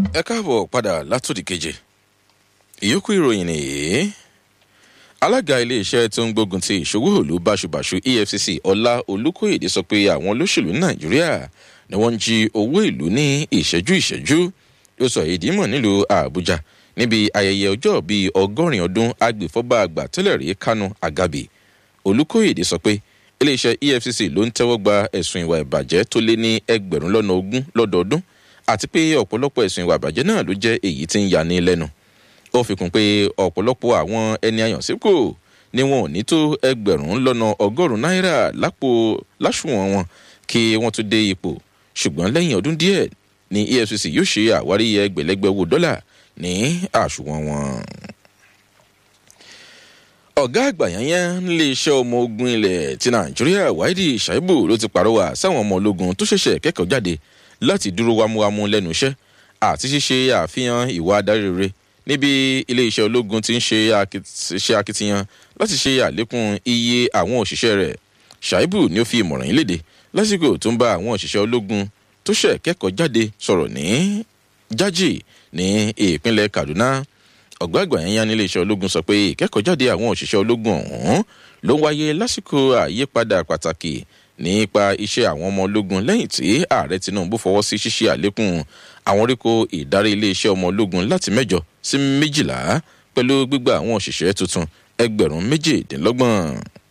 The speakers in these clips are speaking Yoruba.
ẹ káàbọ̀ padà látòdì keje ìyókù ìròyìn nìyí alága iléeṣẹ́ tó ń gbógun ti ìṣòwò òlu báṣubàṣu efcc ọlá olùkóyèdè sọ pé àwọn olóṣèlú nàìjíríà ni wọ́n ń jí owó ìlú ní ìṣẹ́jú ìṣẹ́jú ó sọ èdè mọ̀ nílùú àbújá níbi ayẹyẹ ọjọ́ bíi ọgọ́rin ọdún agbèfọ́ba àgbà tẹ́lẹ̀ rí kánú àgàbì olùkóyèdè sọ pé iléeṣẹ́ efcc ló ń tẹ́wọ́ gba ẹ̀sùn ìwà ìbàjẹ́ tó lé ní ẹgbẹ̀rún lọ́nà ogún lọ́dọọdún àti pé ọ̀pọ̀lọpọ̀ ẹ̀sùn ìwà ìbàjẹ́ náà ló jẹ́ èyí tí ń yani lẹ́nu ó fi kún pé ọ̀pọ̀lọpọ̀ àwọn ẹni àyànsípò ni wọn ò ní tó ẹgbẹ̀rún lọ́nà ọgọ́rùn-ún náírà lápò láṣùwọ̀n wọn kí wọ́n tún dé ipò ṣùgbọ́n lẹ́yìn ọdún díẹ̀ ni efcc yóò ṣe àwárí ẹgbẹ̀lẹ́gbẹ̀ owó dọ́là ní àṣùwọ̀n wọn. ọ̀gá àgbà yẹn nílé iṣẹ́ ọmọ ogun ilẹ̀ ti nàìjíríà wáìdì ṣàìbù ló ti pàrọwà sáwọn ọmọ ológun tó ṣẹ̀ṣẹ̀ kẹ́kọ̀ọ́ jáde láti dúró wámúwámú lẹ́nu iṣẹ́ àti ṣíṣe àfihàn ìwà adarí rere níbi iléeṣẹ́ ológun ti ń ṣe akitiyan láti ṣe àlékún iye àwọn òṣìṣẹ́ rẹ̀ ṣàìbù ni ó fi ìmọ̀ràn yìí léde lásìkò tó ń bá àwọn òṣìṣẹ́ ológun tó ṣẹ̀ kẹ́kọ̀ọ́ jáde sọ̀rọ̀ ní jájì ní ìpínlẹ̀ kaduna ọ̀gbá àgbà yẹn yá ní iléeṣẹ́ ológun sọ pé ìkẹ́kọ̀ọ́ jáde àwọn òṣìṣẹ́ ológun ọ̀hún ló ń wáyé lásìkò àyípadà pàtàkì nípa iṣẹ́ àwọn ọmọ ológun lẹ́yìn tí ààrẹ tinubu fọwọ́ sí ṣíṣe àlékún àwọn oríkò ìdarí iléeṣẹ́ ọmọ ológun láti mẹ́jọ sí méjìlá pẹ̀lú gbígba àwọn òṣìṣẹ́ tuntun ẹgbẹ̀rún méjìdínlọ́gbọ̀n.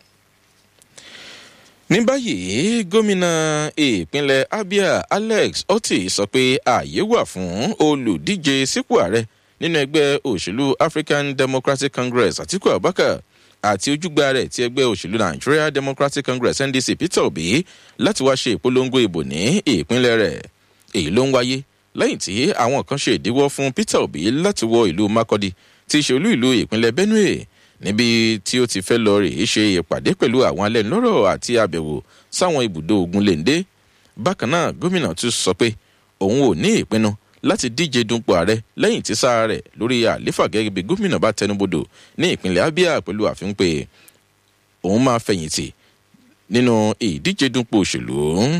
ní báyìí gómìnà ìpínlẹ̀ abia alex otti sọ pé ààyè wà fún olùdíje sípò ààrẹ nínú ẹgbẹ́ òṣèlú african democratic congress àtiku abubakar àti ojúgbà rẹ̀ ti ẹgbẹ́ òṣèlú nigeria democratic congress ndc peter obi láti wá ṣe ìpolongo ìbò ní ìpínlẹ̀ rẹ̀ èyí ló ń wáyé lẹ́yìn tí àwọn kan ṣe ìdíwọ́ fún peter obi láti wọ ìlú makodi tí í ṣe olú ìlú ìpínlẹ̀ benue níbi tí ó ti fẹ́ lọ rèé ṣe ìpàdé pẹ̀lú àwọn alẹ́nulọ́rọ̀ àti àbẹ̀wò sáwọn ibùdó ogun lèǹdé bákan náà gómìnà tún sọ pé òun ò ní ìpinnu láti díje dunpò ààrẹ lẹ́yìn tí sáà rẹ̀ lórí àléfà gẹ́gẹ́ bí gómìnà bá tẹnubodò ní ìpínlẹ̀ abia pẹ̀lú àfihàn pé òun máa fẹ̀yìntì nínú ìdíje dunpò òṣèlú.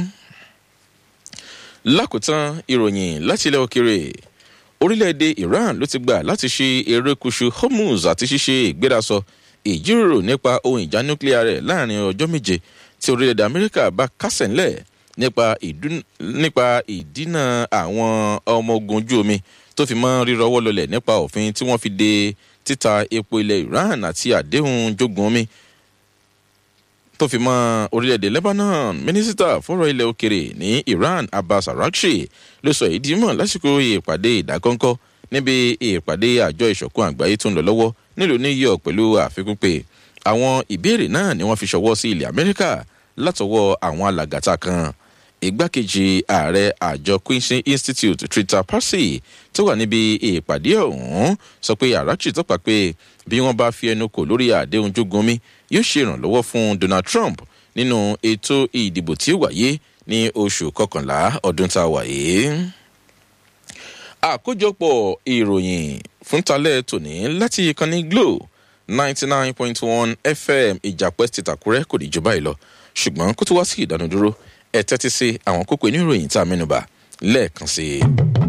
lákòótán ìròyìn láti ilẹ̀ òkèrè orílẹ̀-èdè iran ló ti gbà láti ṣe erékùṣù hormuz àti ṣíṣe ìgbérasọ ìjíròrò nípa ohun ìjà núclear rẹ̀ láàrin ọjọ́ méje tí orílẹ̀-èdè amẹ́ríkà bá kásẹ̀ ńlẹ̀ nípa ìdínà àwọn ọmọ ogun ojú omi tó fi mọ́ rírọwọ́ lọlẹ̀ nípa òfin tí wọ́n fi de títa epo ilẹ̀ iran àti àdéhùn jogun omi tó fi mọ́ orílẹ̀-èdè lebanon mínísítà fọ́rọ̀ ilẹ̀ òkèrè ní iran abbas arakshi ló sọ èyí dímọ̀ lásìkò ìpàdé ìdákọ́ńkọ́ níbi ìpàdé àjọ ìṣọ̀kan àgbáyé tó ń lọ lọ́wọ́ nílùú new york pẹ̀lú àfikún pé àwọn ìbéèrè náà ni wọ́n fi ṣọwọ́ sí ilẹ̀ amẹ́ríkà látọwọ́ àwọn alàgàtà kan igbákejì ààrẹ àjọ quincy institute trita parsi tó wà níbi ìpàdé ọ̀hún sọ pé arakchi tọ́pa pé bí wọ́n bá fi ẹnu kò lórí àdéhùn jogunmi yóò ṣe ìrànlọ́wọ́ fún donald trump nínú ètò ìdìbò tí ó wáyé ní oṣù kọkànlá ọdún tá a wà yìí. àkójọpọ̀ ìròyìn fún talẹ́ tòní láti ìkànnì glo ninety nine point one fm ìjàpẹ́ ti tàkúrẹ́ kò ní jù báyìí lọ ṣùgbọ́n kó tó wá sí ìdánudúró ẹ tẹ́tí sí àwọn kókó inú ìròyìn tá a mẹ́nuba lẹ́ẹ̀kan sí i.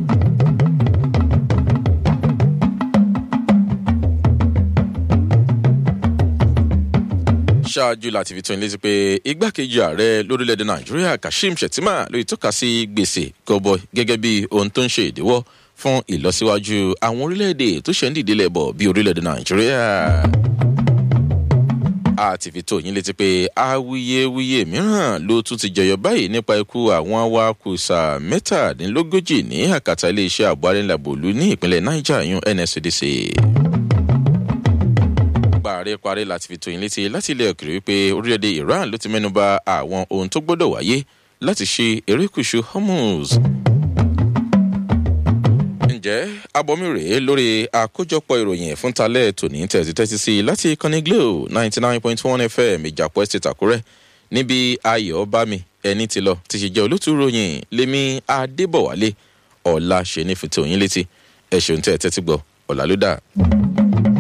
ṣáájú láti fi tó ilé sí pé igbákejì ààrẹ lórílẹ̀‐èdè nàìjíríà kashim shettima ló tọ́ka sí gbèsè gọbọ gẹ́gẹ́ bí ohun tó ń ṣe ìdíwọ́ fún ìlọsíwájú àwọn orílẹ̀‐èdè tó ṣe ń dìde lẹ́bọ̀ bí orílẹ̀‐èdè nàìjíríà àti fi tó yín létí pé awuyewuye mìíràn ló tún ti jẹyọ báyìí nípa ikú àwọn awakùsà mẹ́tàdínlógójì ní àkàtà iléeṣẹ́ ààbò arìnrìnàbòlú ní ìpínlẹ̀ niger yún nscdc. paríparí láti fi tó yín létí láti ilẹ̀ òkèrè wípé orílẹ̀-èdè iran ló ti mẹ́nuba àwọn ohun tó gbọ́dọ̀ wáyé láti ṣe erékùṣù hormuz ǹjẹ́ abọ́mi rèé lórí àkójọpọ̀ ìròyìn fún talẹ́ tòní tẹ̀sí tẹ́sí sí láti ìkànnì glo ninety nine point one fm ìjàpọ̀ estate àkúrẹ́ níbi ayọ̀ bámi ẹni ti lọ ti ṣe jẹ́ olótú ròyìn lémi adébọ̀wálé ọ̀la ṣe ní fi tòyìn létí ẹ̀ ṣeun tẹ́ ẹ tẹ́tí gbọ́ ọ̀la ló dà.